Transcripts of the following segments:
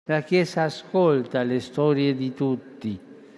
La Chiesa ascolta le storie di tutti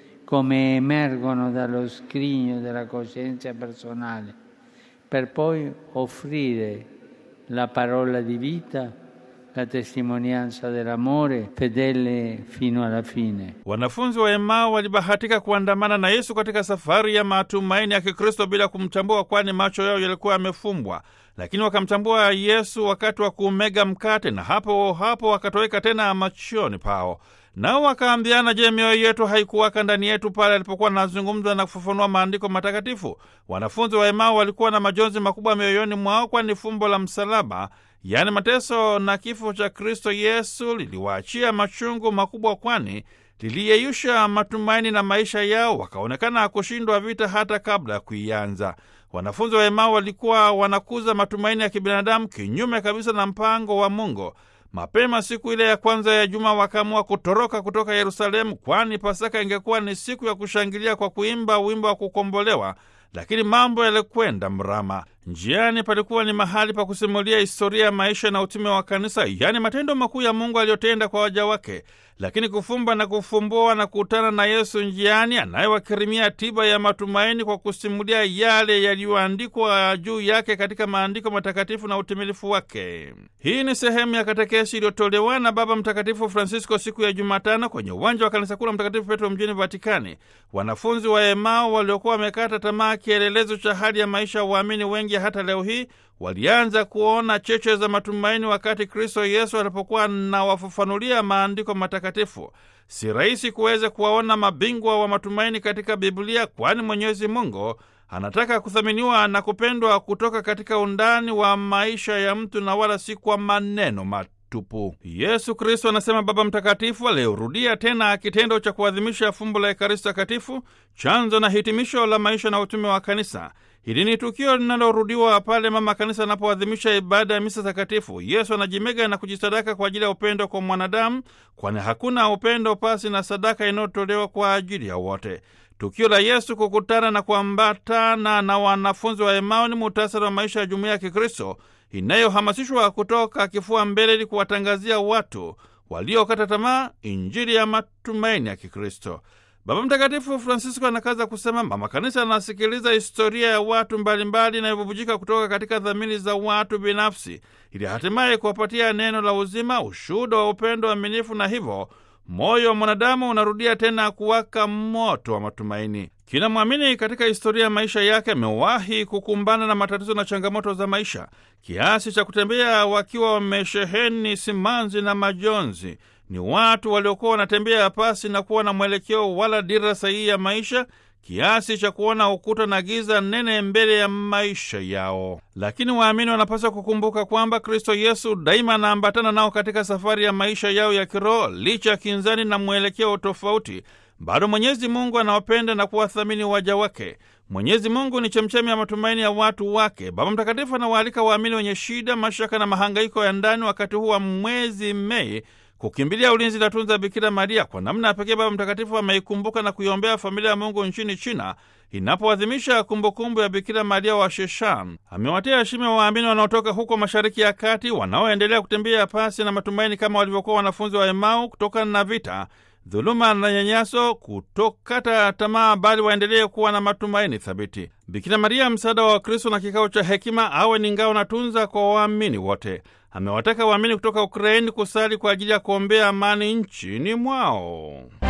come emergono dallo scrigno della coscienza personale, per poi offrire la parola di vita, la testimonianza dell'amore fedele fino alla fine. Wanafunzi wa Emau walibahatika kuandamana na Yesu katika safari ya matumaini ya Kikristo bila kumtambua, kwani macho yao yalikuwa yamefumbwa, lakini wakamtambua Yesu wakati wa kuumega mkate, na hapo hapo wakatoweka tena machoni pao. Nao wakaambiana, je, mioyo yetu haikuwaka ndani yetu pale alipokuwa anazungumza na kufafanua maandiko matakatifu? Wanafunzi wa Emau walikuwa na majonzi makubwa mioyoni mwao, kwani fumbo la msalaba, yaani mateso na kifo cha Kristo Yesu, liliwaachia machungu makubwa, kwani liliyeyusha matumaini na maisha yao, wakaonekana kushindwa vita hata kabla ya kuianza. Wanafunzi wa Emau walikuwa wanakuza matumaini ya kibinadamu kinyume kabisa na mpango wa Mungu. Mapema siku ile ya kwanza ya juma wakaamua kutoroka kutoka Yerusalemu, kwani Pasaka ingekuwa ni siku ya kushangilia kwa kuimba wimbo wa kukombolewa, lakini mambo yalikwenda mrama. Njiani palikuwa ni mahali pa kusimulia historia ya maisha na utume wa kanisa, yaani matendo makuu ya Mungu aliyotenda kwa waja wake. Lakini kufumba na kufumbua na kukutana na Yesu njiani, anayewakirimia tiba ya matumaini kwa kusimulia yale yaliyoandikwa juu yake katika maandiko matakatifu na utimilifu wake. Hii ni sehemu ya katekesi iliyotolewa na Baba Mtakatifu Francisco siku ya Jumatano kwenye uwanja wa kanisa kuu la Mtakatifu Petro mjini Vatikani. Wanafunzi wa Emau waliokuwa wamekata tamaa, kielelezo cha hali ya maisha ya waamini wengi hata leo hii walianza kuona cheche za matumaini wakati Kristo Yesu alipokuwa anawafafanulia maandiko matakatifu. Si rahisi kuweza kuwaona mabingwa wa matumaini katika Biblia, kwani Mwenyezi Mungu anataka kuthaminiwa na kupendwa kutoka katika undani wa maisha ya mtu na wala si kwa maneno matupu. Yesu Kristo, anasema Baba Mtakatifu, aliyorudia tena kitendo cha kuadhimisha fumbo la Ekaristi Takatifu, chanzo na hitimisho la maisha na utume wa Kanisa. Hili ni tukio linalorudiwa pale mama kanisa anapoadhimisha ibada ya misa takatifu. Yesu anajimega na kujisadaka kwa ajili ya upendo kwa mwanadamu, kwani hakuna upendo pasi na sadaka inayotolewa kwa ajili ya wote. Tukio la Yesu kukutana na kuambatana na wanafunzi wa Emau ni muhtasari wa maisha ya jumuiya ya Kikristo inayohamasishwa kutoka kifua mbele ili kuwatangazia watu waliokata tamaa Injili ya matumaini ya Kikristo. Baba Mtakatifu Francisco anakaza kusema mama kanisa anasikiliza historia ya watu mbalimbali inayobubujika kutoka katika dhamiri za watu binafsi, ili hatimaye kuwapatia neno la uzima, ushuhuda wa upendo aminifu, na hivyo moyo wa mwanadamu unarudia tena kuwaka moto wa matumaini. Kila mwamini katika historia ya maisha yake amewahi kukumbana na matatizo na changamoto za maisha kiasi cha kutembea wakiwa wamesheheni simanzi na majonzi. Ni watu waliokuwa wanatembea pasi na kuwa na mwelekeo wala dira sahihi ya maisha kiasi cha kuona ukuta na giza nene mbele ya maisha yao. Lakini waamini wanapaswa kukumbuka kwamba Kristo Yesu daima anaambatana nao katika safari ya maisha yao ya kiroho. Licha ya kinzani na mwelekeo tofauti, bado Mwenyezi Mungu anawapenda na kuwathamini waja wake. Mwenyezi Mungu ni chemchemi ya matumaini ya watu wake. Baba Mtakatifu anawaalika waamini wenye shida, mashaka na mahangaiko ya ndani wakati huu wa mwezi Mei kukimbilia ulinzi na tunza Bikira Maria. Kwa namna ya pekee, Baba Mtakatifu ameikumbuka na kuiombea familia ya Mungu nchini China inapoadhimisha kumbukumbu ya Bikira Maria wa Sheshan. Amewatia heshima waamini wanaotoka huko Mashariki ya Kati wanaoendelea kutembea pasi na matumaini kama walivyokuwa wanafunzi wa Emau kutokana na vita, dhuluma na nyanyaso, kutokata tamaa, bali waendelee kuwa na matumaini thabiti. Bikira Maria, msaada wa Wakristo na kikao cha hekima, awe ni ngao na tunza kwa waamini wote. Amewataka waamini kutoka Ukraini kusali kwa ajili ya kuombea amani nchini mwao.